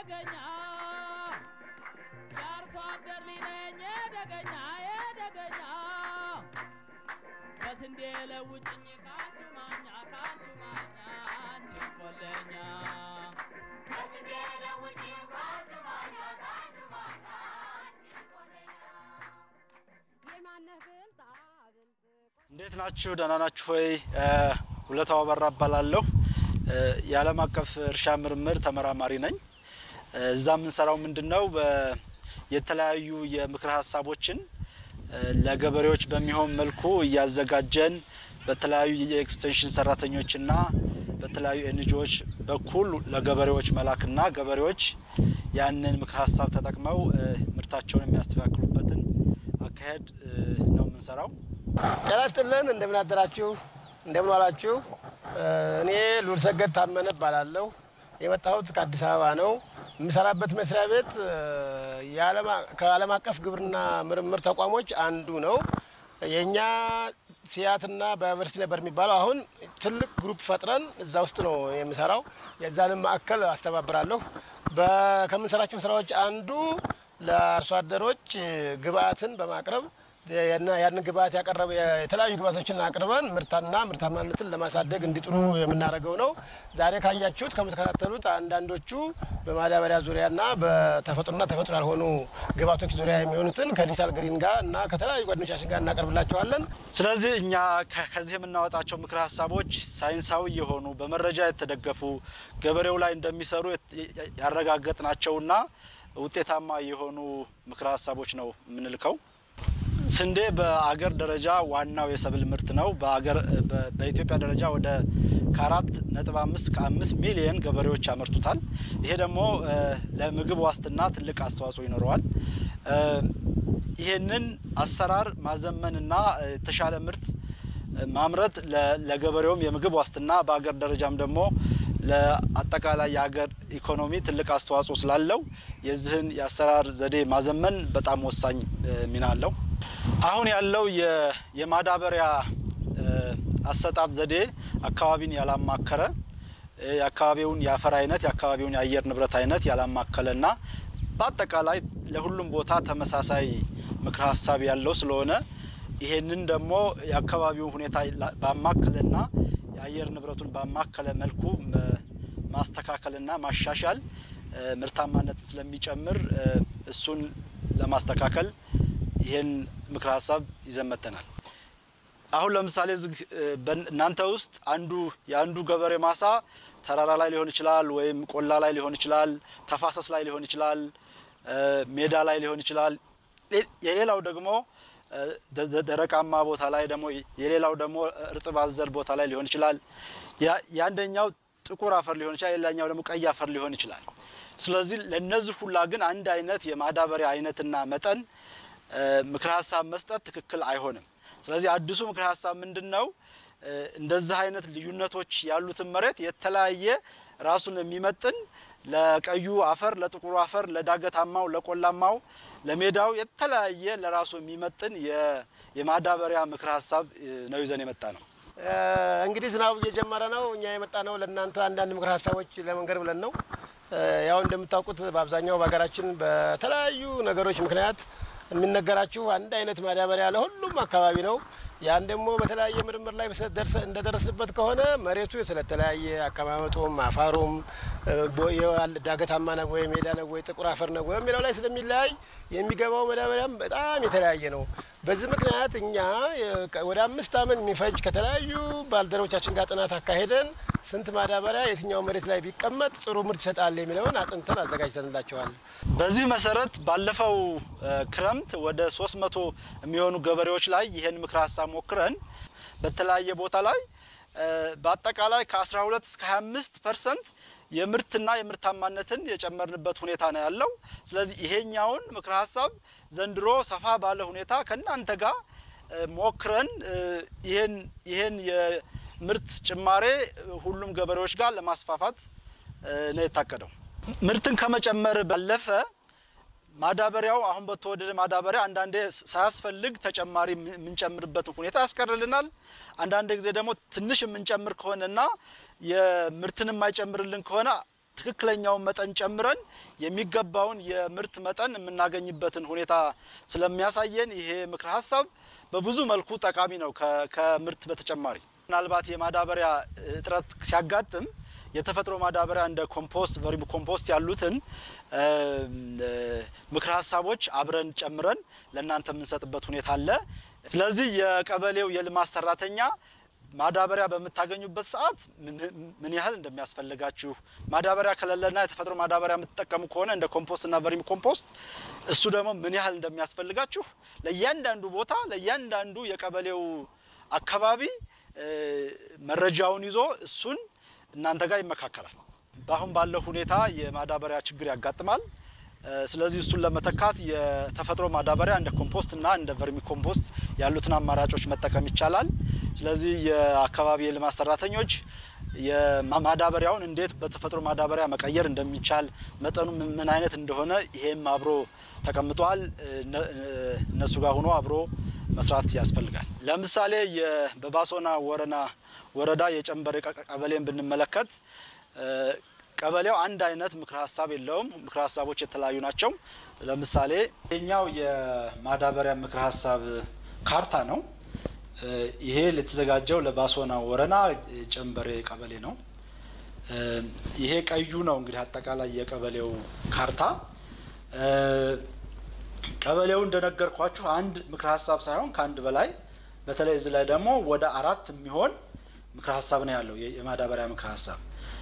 የደገኛ የአርሶ አደር ልጅ ነኝ የደገኛ የደገኛ በስንዴ ለውጭኝ ካንቹ ማኛ ካንቹ ማኛ አንቺ ቆለኛ በስንዴ ለውጭኝ ካንቹ ማኛ ካንቹ ማኛ አንቺ ቆለኛ የማነህ ብልጣ ብልጥ እንዴት ናችሁ? ደህና ናችሁ ወይ? ሁለታው አበራ እባላለሁ። የዓለም አቀፍ እርሻ ምርምር ተመራማሪ ነኝ። እዛ የምንሰራው ምንድን ነው? በ- የተለያዩ የምክር ሀሳቦችን ለገበሬዎች በሚሆን መልኩ እያዘጋጀን በተለያዩ የኤክስቴንሽን ሰራተኞችና በተለያዩ ኤንጂኦዎች በኩል ለገበሬዎች መላክና ገበሬዎች ያንን ምክር ሀሳብ ተጠቅመው ምርታቸውን የሚያስተካክሉበትን አካሄድ ነው የምንሰራው። ጤና ይስጥልን። እንደምን አደራችሁ? እንደምን ዋላችሁ? እኔ ሉል ሰገድ ታመነ እባላለሁ። የመጣሁት ከአዲስ አበባ ነው። የምሰራበት መስሪያ ቤት የዓለም አ- ከዓለም አቀፍ ግብርና ምርምር ተቋሞች አንዱ ነው። የእኛ ሲያትና በዩኒቨርሲቲ ነበር የሚባለው። አሁን ትልቅ ግሩፕ ፈጥረን እዛ ውስጥ ነው የምሰራው። የዛንም ማዕከል አስተባብራለሁ። በ- ከምንሰራቸው ስራዎች አንዱ ለአርሶ አደሮች ግብአትን በማቅረብ ያና- ያንን ግብአት ያቀረበ የተለያዩ ግብአቶችን አቅርበን ምርታና ምርታማነትን ለማሳደግ እንዲጥሩ የምናደርገው ነው። ዛሬ ካያችሁት ከምትከታተሉት አንዳንዶቹ በማዳበሪያ ዙሪያና በተፈጥሮና ተፈጥሮ ያልሆኑ ግብአቶች ዙሪያ የሚሆኑትን ከዲጂታል ግሪን ጋር እና ከተለያዩ ጓደኞቻችን ጋር እናቀርብላቸዋለን። ስለዚህ እኛ ከ- ከዚህ የምናወጣቸው ምክር ሀሳቦች ሳይንሳዊ የሆኑ በመረጃ የተደገፉ ገበሬው ላይ እንደሚሰሩ የት- ያረጋገጥናቸውና ውጤታማ የሆኑ ምክር ሀሳቦች ነው የምንልከው። ስንዴ በአገር ደረጃ ዋናው የሰብል ምርት ነው። በአገር በ- በኢትዮጵያ ደረጃ ወደ ከአራት ነጥብ አምስት ከአምስት ሚሊየን ገበሬዎች ያመርቱታል። ይሄ ደግሞ እ፣ ለምግብ ዋስትና ትልቅ አስተዋጽኦ ይኖረዋል። እ፣ ይሄንን አሰራር ማዘመንና እ፣ የተሻለ ምርት እ፣ ማምረት ለ- ለገበሬውም የምግብ ዋስትና በአገር ደረጃም ደግሞ ለአጠቃላይ የሀገር ኢኮኖሚ ትልቅ አስተዋጽኦ ስላለው የዚህን የአሰራር ዘዴ ማዘመን በጣም ወሳኝ እ፣ ሚና አለው። አሁን ያለው የ- የማዳበሪያ እ፣ አሰጣጥ ዘዴ አካባቢን ያላማከረ እ፣ የአካባቢውን የአፈር አይነት የአካባቢውን የአየር ንብረት አይነት ያላማከለና በአጠቃላይ ለሁሉም ቦታ ተመሳሳይ ምክረ ሀሳብ ያለው ስለሆነ ይሄንን ደግሞ የአካባቢውን ሁኔታ ላ- ባማከለና የአየር ንብረቱን ባማከለ መልኩ መ- ማስተካከልና ማሻሻል እ፣ ምርታማነትን ስለሚጨምር እ፣ እሱን ለማስተካከል ይሄን ምክረ ሀሳብ ይዘን መጥተናል። አሁን ለምሳሌ እዚህ እ፣ በን- እናንተ ውስጥ አንዱ የአንዱ ገበሬ ማሳ ተራራ ላይ ሊሆን ይችላል፣ ወይም ቆላ ላይ ሊሆን ይችላል፣ ተፋሰስ ላይ ሊሆን ይችላል፣ እ፣ ሜዳ ላይ ሊሆን ይችላል። ሌ- የሌላው ደግሞ እ፣ ደ- ደ- ደረቃማ ቦታ ላይ ደግሞ የሌላው ደግሞ እርጥብ አዘል ቦታ ላይ ሊሆን ይችላል። ያ- የአንደኛው ጥቁር አፈር ሊሆን ይችላል፣ የሌላኛው ደግሞ ቀይ አፈር ሊሆን ይችላል። ስለዚህ ለነዚህ ሁላ ግን አንድ አይነት የማዳበሪያ አይነትና መጠን እ፣ ምክረ ሀሳብ መስጠት ትክክል አይሆንም። ስለዚህ አዲሱ ምክረ ሀሳብ ምንድን ነው? እ፣ እንደዚህ አይነት ልዩነቶች ያሉትን መሬት የተለያየ ራሱን የሚመጥን ለቀዩ አፈር፣ ለጥቁሩ አፈር፣ ለዳገታማው፣ ለቆላማው፣ ለሜዳው የተለያየ ለራሱ የሚመጥን የ- የማዳበሪያ ምክረ ሀሳብ እ፣ ነው ይዘን የመጣ ነው። እ፣ እንግዲህ ዝናቡ እየጀመረ ነው። እኛ የመጣ ነው ለእናንተ አንዳንድ ምክር ሀሳቦች ለመንገር ብለን ነው። እ፣ ያው እንደምታውቁት በአብዛኛው በሀገራችን በተለያዩ ነገሮች ምክንያት የሚነገራችሁ አንድ አይነት ማዳበሪያ ለሁሉም አካባቢ ነው። ያን ደግሞ በተለያየ ምርምር ላይ ደርሰ- እንደደረስንበት ከሆነ መሬቱ ስለተለያየ አቀማመጡም አፋሩም እ፣ ቦ- የዋል- ዳገታማ ነው ወይ ሜዳ ነው ወይ ጥቁር አፈር ነው ወይ የሚለው ላይ ስለሚለያይ የሚገባው ማዳበሪያም በጣም የተለያየ ነው። በዚህ ምክንያት እኛ የ- ወደ አምስት ዓመት የሚፈጅ ከተለያዩ ባልደረቦቻችን ጋር ጥናት አካሄደን ስንት ማዳበሪያ የትኛው መሬት ላይ ቢቀመጥ ጥሩ ምርት ይሰጣል የሚለውን አጥንተን አዘጋጅተንላቸዋል። በዚህ መሰረት ባለፈው እ፣ ክረምት ወደ 300 የሚሆኑ ገበሬዎች ላይ ይሄን ምክረ ሀሳብ ሞክረን በተለያየ ቦታ ላይ እ፣ በአጠቃላይ ከ12 እስከ 25 ፐርሰንት የምርትና የምርታማነትን የጨመርንበት ሁኔታ ነው ያለው። ስለዚህ ይሄኛውን ምክረ ሀሳብ ዘንድሮ ሰፋ ባለ ሁኔታ ከእናንተ ጋር እ፣ ሞክረን እ፣ ይሄን ይሄን የምርት ጭማሬ ሁሉም ገበሬዎች ጋር ለማስፋፋት እ፣ ነው የታቀደው። ምርትን ከመጨመር ባለፈ ማዳበሪያው አሁን በተወደደ ማዳበሪያ አንዳንዴ ሳያስፈልግ ተጨማሪ የምንጨምርበትን ሁኔታ ያስቀርልናል። አንዳንድ ጊዜ ደግሞ ትንሽ የምንጨምር ከሆነና የምርትን የማይጨምርልን ከሆነ ትክክለኛውን መጠን ጨምረን የሚገባውን የምርት መጠን የምናገኝበትን ሁኔታ ስለሚያሳየን ይሄ ምክረ ሀሳብ በብዙ መልኩ ጠቃሚ ነው። ከ- ከምርት በተጨማሪ ምናልባት የማዳበሪያ እጥረት ሲያጋጥም የተፈጥሮ ማዳበሪያ እንደ ኮምፖስት፣ ቨርሚ ኮምፖስት ያሉትን እም፣ እ፣ ምክረ ሀሳቦች አብረን ጨምረን ለእናንተ የምንሰጥበት ሁኔታ አለ። ስለዚህ የቀበሌው የልማት ሰራተኛ ማዳበሪያ በምታገኙበት ሰዓት ምን- ምን ያህል እንደሚያስፈልጋችሁ ማዳበሪያ ከሌለና የተፈጥሮ ማዳበሪያ የምትጠቀሙ ከሆነ እንደ ኮምፖስት እና ቨርሚ ኮምፖስት እሱ ደግሞ ምን ያህል እንደሚያስፈልጋችሁ ለእያንዳንዱ ቦታ ለእያንዳንዱ የቀበሌው አካባቢ እ፣ መረጃውን ይዞ እሱን እናንተ ጋር ይመካከራል። በአሁን ባለው ሁኔታ የማዳበሪያ ችግር ያጋጥማል። እ፣ ስለዚህ እሱን ለመተካት የተፈጥሮ ማዳበሪያ እንደ ኮምፖስት እና እንደ ቨርሚ ኮምፖስት ያሉትን አማራጮች መጠቀም ይቻላል። ስለዚህ የአካባቢ የልማት ሰራተኞች የማዳበሪያውን እንዴት በተፈጥሮ ማዳበሪያ መቀየር እንደሚቻል መጠኑ ምን ምን አይነት እንደሆነ ይሄም አብሮ ተቀምጧል። እነ- እነሱ ጋር ሆኖ አብሮ መስራት ያስፈልጋል። ለምሳሌ የ- በባሶና ወረና ወረዳ የጨንበሬ ቀ- ቀበሌን ብንመለከት እ፣ ቀበሌው አንድ አይነት ምክረ ሀሳብ የለውም። ምክረ ሀሳቦች የተለያዩ ናቸው። ለምሳሌ የኛው የማዳበሪያ ምክረ ሀሳብ ካርታ ነው። እ፣ ይሄ የተዘጋጀው ለባሶና ወረና ጨንበሬ ቀበሌ ነው። እ፣ ይሄ ቀዩ ነው እንግዲህ አጠቃላይ የቀበሌው ካርታ እ፣ ቀበሌው እንደነገርኳችሁ አንድ ምክረ ሀሳብ ሳይሆን ከአንድ በላይ በተለይ እዚህ ላይ ደግሞ ወደ አራት የሚሆን ምክረ ሀሳብ ነው ያለው የ- የማዳበሪያ ምክረ ሀሳብ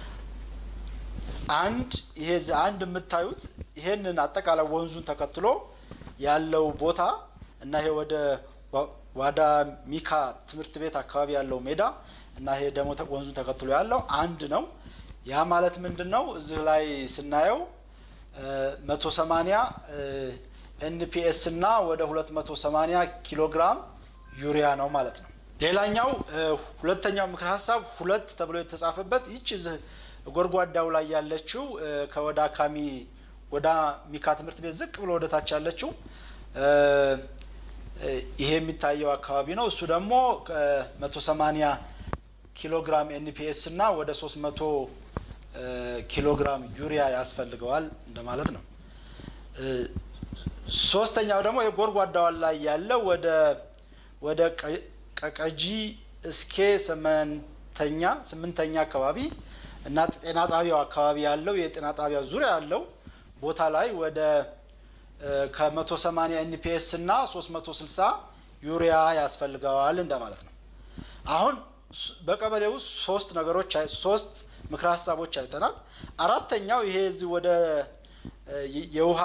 አንድ ይሄ እዚህ አንድ የምታዩት ይሄንን አጠቃላይ ወንዙን ተከትሎ ያለው ቦታ እና ይሄ ወደ ዋ- ዋዳ ሚካ ትምህርት ቤት አካባቢ ያለው ሜዳ እና ይሄ ደግሞ ተ- ወንዙን ተከትሎ ያለው አንድ ነው። ያ ማለት ምንድን ነው? እዚህ ላይ ስናየው መቶ ሰማኒያ ኤንፒኤስ እና ወደ ሁለት መቶ ሰማኒያ ኪሎ ግራም ዩሪያ ነው ማለት ነው። ሌላኛው እ፣ ሁለተኛው ምክረ ሀሳብ ሁለት ተብሎ የተጻፈበት ይች እዚህ ጎድጓዳው ላይ ያለችው እ፣ ከወዳ ካሚ ወዳ ሚካ ትምህርት ቤት ዝቅ ብሎ ወደ ታች ያለችው እ፣ እ፣ ይሄ የሚታየው አካባቢ ነው። እሱ ደግሞ ከመቶ ሰማኒያ ኪሎ ግራም ኤንፒኤስ እና ወደ ሶስት መቶ ኪሎ ግራም ዩሪያ ያስፈልገዋል እንደማለት ነው። እ፣ ሶስተኛው ደግሞ የጎድጓዳዋን ላይ ያለው ወደ ወደ ቀ- ቀቀጂ እስኬ ስምንተኛ ስምንተኛ አካባቢ እና ጤና ጣቢያው አካባቢ ያለው የጤና ጣቢያ ዙሪያ ያለው ቦታ ላይ ወደ ከመቶ ሰማኒያ ኤንፒኤስ እና ሶስት መቶ ስልሳ ዩሪያ ያስፈልገዋል እንደማለት ነው። አሁን ስ- በቀበሌ ውስጥ ሶስት ነገሮች አይ- ሶስት ምክረ ሀሳቦች አይተናል። አራተኛው ይሄ እዚህ ወደ እ፣ የ- የውሃ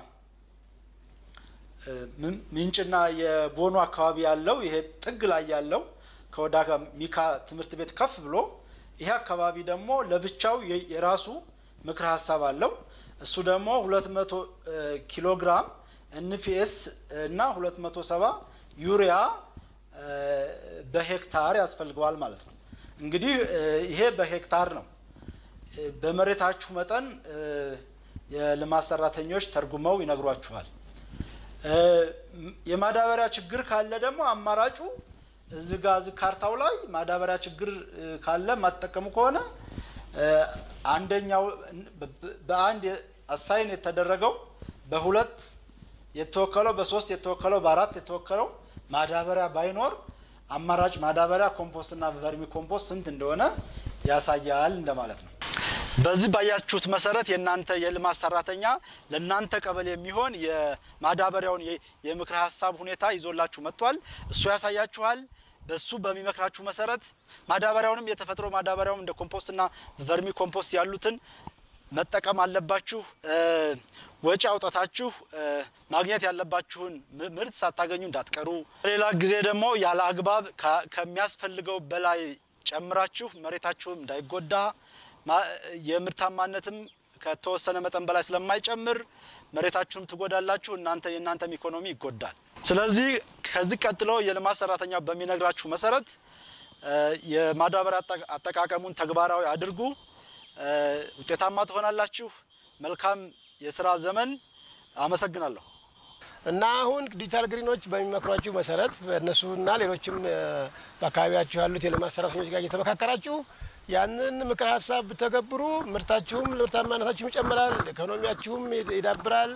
እ፣ ምን- ምንጭና የቦኑ አካባቢ ያለው ይሄ ጥግ ላይ ያለው ከወዳ ሚካ ትምህርት ቤት ከፍ ብሎ ይሄ አካባቢ ደግሞ ለብቻው የ- የራሱ ምክረ ሀሳብ አለው። እሱ ደግሞ 200 እ፣ ኪሎ ግራም ኤንፒኤስ እና 270 ዩሪያ እ፣ በሄክታር ያስፈልገዋል ማለት ነው። እንግዲህ እ፣ ይሄ በሄክታር ነው። እ፣ በመሬታችሁ መጠን እ፣ የልማት ሰራተኞች ተርጉመው ይነግሯችኋል። እ፣ ም- የማዳበሪያ ችግር ካለ ደግሞ አማራጩ እዚህ ጋ እዚህ ካርታው ላይ ማዳበሪያ ችግር እ፣ ካለ የማትጠቀሙ ከሆነ እ፣ አንደኛው በ- በ- በአንድ የ- አሳይን የተደረገው በሁለት የተወከለው በሶስት የተወከለው በአራት የተወከለው ማዳበሪያ ባይኖር አማራጭ ማዳበሪያ ኮምፖስትና ቨርሚ ኮምፖስት ስንት እንደሆነ ያሳያል እንደማለት ነው። በዚህ ባያችሁት መሰረት የእናንተ የልማት ሰራተኛ ለእናንተ ቀበሌ የሚሆን የማዳበሪያውን የ- የምክረ ሀሳብ ሁኔታ ይዞላችሁ መጥቷል። እሱ ያሳያችኋል። በሱ በሚመክራችሁ መሰረት ማዳበሪያውንም የተፈጥሮ ማዳበሪያውም እንደ ኮምፖስትና ቨርሚ ኮምፖስት ያሉትን መጠቀም አለባችሁ። እ፣ ወጪ አውጣታችሁ እ፣ ማግኘት ያለባችሁን ም- ምርት ሳታገኙ እንዳትቀሩ። ሌላ ጊዜ ደግሞ ያለ አግባብ ከ- ከሚያስፈልገው በላይ ጨምራችሁ መሬታችሁም እንዳይጎዳ ማ- የምርታማነትም ከተወሰነ መጠን በላይ ስለማይጨምር መሬታችሁም ትጎዳላችሁ፣ እናንተ የእናንተም ኢኮኖሚ ይጎዳል። ስለዚህ ከዚህ ቀጥሎ የልማት ሰራተኛ በሚነግራችሁ መሰረት እ፣ የማዳበሪያ አጠቃ- አጠቃቀሙን ተግባራዊ አድርጉ። እ፣ ውጤታማ ትሆናላችሁ። መልካም የስራ ዘመን። አመሰግናለሁ። እና አሁን ዲጂታል ግሪኖች በሚመክሯችሁ መሰረት በእነሱና ሌሎችም እ፣ በአካባቢያችሁ ያሉት የልማት ሰራተኞች ጋር እየተመካከራችሁ ያንን ምክር ሀሳብ ብተገብሩ ምርታችሁም ምርታማነታችሁም ይጨምራል፣ ኢኮኖሚያችሁም ይዳብራል።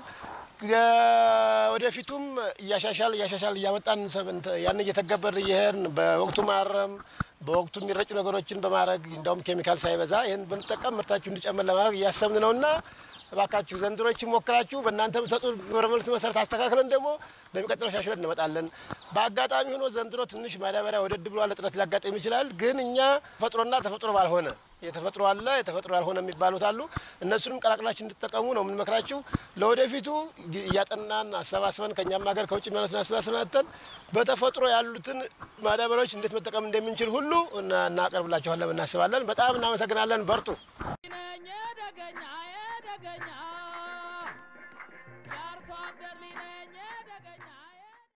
ወደፊቱም እያሻሻል እያሻሻል እያመጣን ያን እየተገበር እየሄድን በወቅቱ ማረም በወቅቱ የሚረጩ ነገሮችን በማድረግ እንዲያውም ኬሚካል ሳይበዛ ይህን ብንጠቀም ምርታችሁ እንዲጨምር ለማድረግ እያሰብን ነውና እባካችሁ ዘንድሮችን ሞክራችሁ በእናንተ የምትሰጡ ግብረ መልስ መሰረት አስተካክለን ደግሞ በሚቀጥለው ሻሽለን እንመጣለን። በአጋጣሚ ሆኖ ዘንድሮ ትንሽ ማዳበሪያ ወደድ ብሏል፣ እጥረት ሊያጋጥም ይችላል። ግን እኛ ተፈጥሮና ተፈጥሮ ባልሆነ የተፈጥሮ አለ የተፈጥሮ ያልሆነ የሚባሉት አሉ። እነሱንም ቀላቅላችሁ እንድትጠቀሙ ነው የምንመክራችሁ። ለወደፊቱ እያጠናን አሰባስበን ከእኛም ሀገር ከውጭ የሚሆኑትን አሰባስበን አተን በተፈጥሮ ያሉትን ማዳበሪያዎች እንዴት መጠቀም እንደምንችል ሁሉ እናቀርብላችኋለን እናስባለን። በጣም እናመሰግናለን። በርቱ። ነኝ የደገኛ የደገኛ የአርሶ አደር ልጅ ነኝ